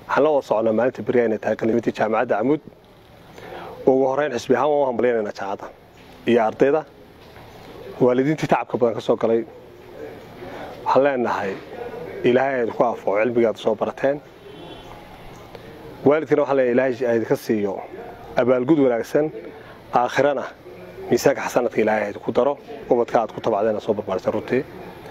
waxaan la wada soconaa maalinta beriya inay tahay qalimintii jaamacadda camuud ugu horeyn xisbi ahaan waan u hambalyaynayna jaacadda iyo ardayda waalidiintii tacabka badan ka soo galay waxaan leenahay ilaahay aydinku afoo cilmigaad soo barateen waalidkana waxaan leenahay ilaahay aydinka siiyo abaalgud wanaagsan aakhirana miisaanka xasanadka ilaahay aydinku daro ubadka aad ku tabacdeena soo barbaarsan runtii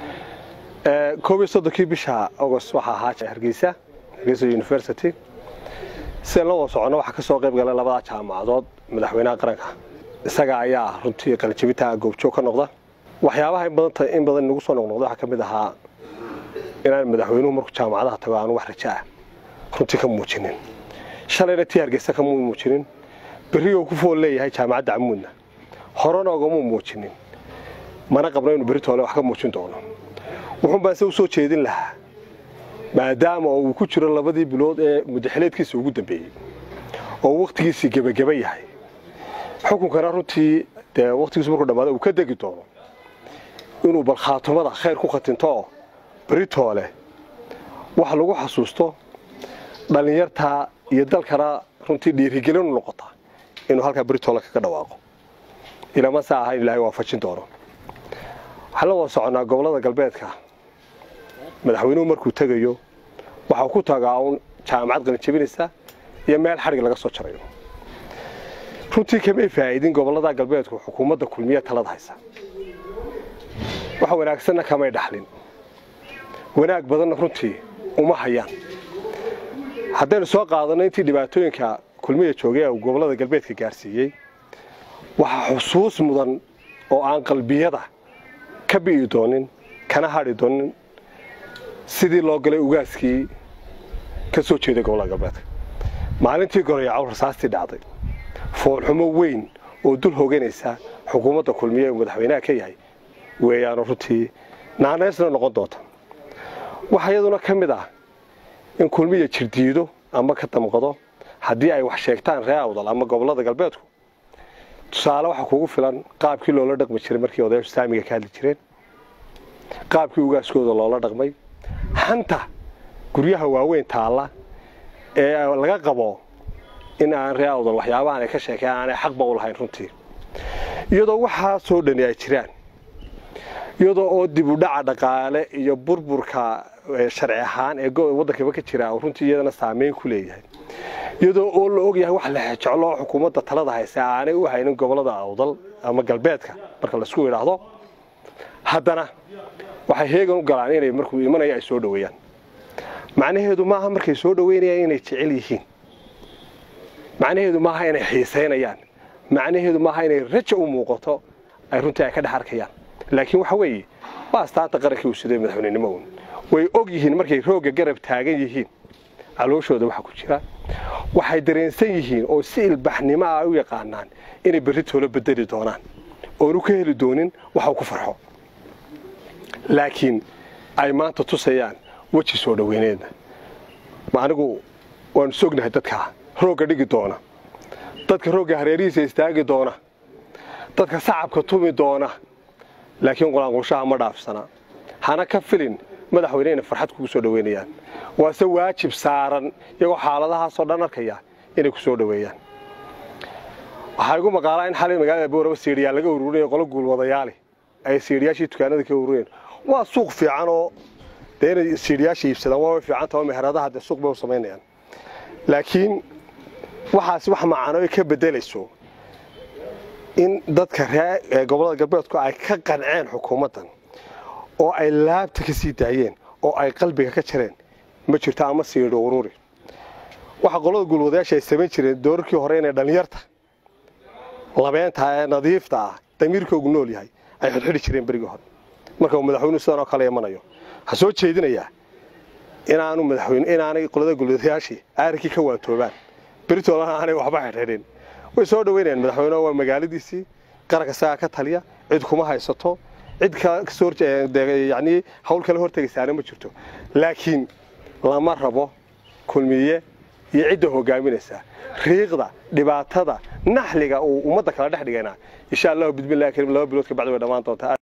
koob iyo soddonkii bisha agost waxaa ahaa hargeysa hargeysa university sidaan la wada soconno waxaa ka soo qayb galay labada jaamacadood madaxweynaha qaranka isaga ayaa runtii qalijabinta goobjoog ka noqda waxyaabaha in badan inagu soo noqnoqda waxaa ka mid ahaa inaan madaxweynuhu markuu jaamacadaha tago aanu wax raja ah runtii ka muujinin shalayna tii hargeysa kamuu muujinin berrigo ku fool leeyahay jaamacadda camuudna horena ogamuu muujinin mana qabno inuu berri toole wax ka muujin doono wuxuun baan se u soo jeedin lahaa maadaama uu ku jiro labadii bilood ee mudaxileedkiisa ugu dambeeyey oo wakhtigiisii gebageba yahay xukunkana runtii dee wakhtigiisu markuu dhammaada uu ka degi doono inuu bal khaatumada khayr ku khatinto oo berri toole wax lagu xasuusto dhallinyartaa iyo dalkana runtii dhiirigelinu noqota inuu halkaa berri toole kaga dhawaaqo ilama sa ahayn ilaahay waafajin doono waxaan la wada soconnaa gobollada galbeedka madaxweynuhu markuu tegayo waxau ku tagaa uun jaamacad qalinjabinaysa iyo meel xadhig laga soo jarayo runtii kamay faa'iidin gobollada galbeedku xukuumadda kulmiya talada haysa wax wanaagsanna kamay dhaxlin wanaag badanna runtii uma hayaan haddaynu soo qaadanno intii dhibaatooyinka kulmiya joogay ee uu gobollada galbeedka gaarsiiyey waxaa xusuus mudan oo aan qalbiyada ka bi'i doonin kana hadhi doonin sidii loo galay ugaaskii ka soo jeeday gobollada galbeedka maalintii gorayacow rasaastii dhacday foolxumo weyn oo dul hoganaysa xukuumadda kulmiye uu madaxweynaha ka yahay weeyaanu runtii naanaysna noqon doonta waxaa iyaduna ka mid ah in kulmiya jirdiido ama ka damqado haddii ay wax sheegtaan ree awdal ama gobollada galbeedku tusaale waxaa kugu filan qaabkii loola dhaqmi jiray markii odayaashu saamiga ka hadli jireen qaabkii ugaaskooda loola dhaqmay hanta guryaha waaweyn taalla ee laga qabo in aan ree awdal waxyaabahan ay ka sheekeen aanay xaqba u lahayn runtii iyadoo waxaa soo dhani ay jiraan iyadoo oo dib u dhaca dhaqaale iyo burburka sharci ahaan ee waddankaba ka jira runtii iyadana saameyn ku leeyahay iyadoo oo la ogyahay wax la jeclo xukuumadda talada haysa aanay u haynin gobollada awdal ama galbeedka marka laisku idhaahdo haddana waxay heegan u galaan inay markuu imanaya ay soo dhoweeyaan macnaheedu maaha markay soo dhoweynayaan inay jecel yihiin macnaheedu maaha inay xiisaynayaan macnaheedu maaha inay raja u muuqato ay runtii ay ka dhex arkayaan laakiin waxa weeye waa astaanta qarankii uu siday madaxweynenimo un way og yihiin markay roogga garab taagan yihiin calooshooda waxa ku jira waxay dareensan yihiin oo si ilbaxnimo ah u yaqaanaan inay berri toolo bedeli doonaan oonu ka heli doonin waxau ku farxo laakiin ay maanta tusayaan weji soo dhoweyneedna ma anigu waanu sognahay dadkaa roogga dhigi doona dadka roogga hareerihiisa istaagi doona dadka sacabka tumi doona laakiin qulaanqushaha ma dhaafsana hana ka filin madaxweyne inay farxad kugu soo dhoweynayaan waase waajib saaran iyagoo xaaladahaasoo dhan arkaya inay ku soo dhoweeyaan waxaa igu maqaalaa in xalay magaalada booraba siidhiyaa laga ururinaya qolo guulwadayaali ay siidhiyaashii dukaanada ka ururiyeen waa suuq fiican oo dee inay siidhiyaasha iibsadaan waa way fiicanta oo meheradaha dee suuq bay u samaynayaan laakiin waxaasi wax macano ay ka beddelayso in dadka ree gobollada galbeedku ay ka qanceen xukuumaddan oo ay laabta ka sii daayeen oo ay qalbiga ka jareen ma jirto ama siidho ururi waxa qolada guulwadayaasha ay samayn jireen doorarkii hore inay dhallinyarta labeenta ee nadiifta ah damiirkoogu nool yahay ay xidhxidhi jireen berigii hore marka uu madaxweynuhu sidan oo kale imanayo ha soo jeedinayaa inaanu madaxweyne inaanay qolada guulwadayaashii aarinkii ka waatoobaan beritoolana aanay waxba xidhxidhin way soo dhoweynayaan madaxweyneha waa magaaladiisii qaranka isagaa ka taliya cid kuma haysato cid yani hawl kale hortegaysaana ma jirto laakiin lama rabo kulmiye iyo cidda hogaaminaysa riiqda dhibaatada naxliga uu ummadda kala dhex dhigayna insha allahu bidmillahi karim laba bilood ka bacdi way dhammaan doontaa